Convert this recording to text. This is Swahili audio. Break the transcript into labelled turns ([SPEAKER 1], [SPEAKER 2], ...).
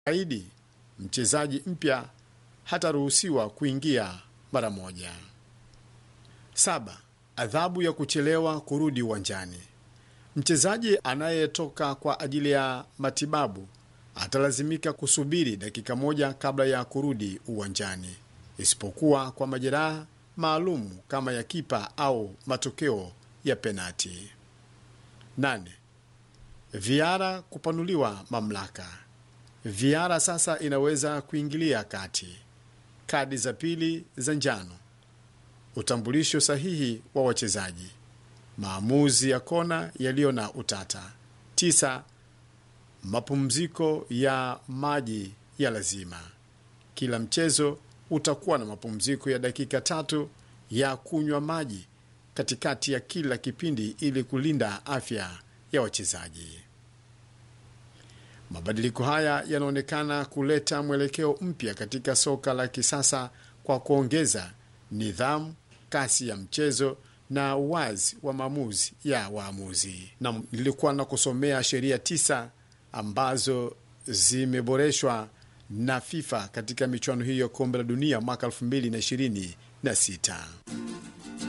[SPEAKER 1] aidi mchezaji mpya hataruhusiwa kuingia mara moja. Saba, adhabu ya kuchelewa kurudi uwanjani. Mchezaji anayetoka kwa ajili ya matibabu atalazimika kusubiri dakika moja kabla ya kurudi uwanjani, isipokuwa kwa majeraha maalum kama ya kipa au matokeo ya penati. Nane, viara kupanuliwa mamlaka. Viara sasa inaweza kuingilia kati, kadi za pili za njano, utambulisho sahihi wa wachezaji, maamuzi ya kona yaliyo na utata. Tisa, mapumziko ya maji ya lazima. Kila mchezo utakuwa na mapumziko ya dakika tatu ya kunywa maji katikati ya kila kipindi ili kulinda afya ya wachezaji. Mabadiliko haya yanaonekana kuleta mwelekeo mpya katika soka la kisasa kwa kuongeza nidhamu, kasi ya mchezo na uwazi wa maamuzi ya waamuzi. Na nilikuwa na kusomea sheria tisa ambazo zimeboreshwa na FIFA katika michuano hiyo kombe la dunia mwaka 2026.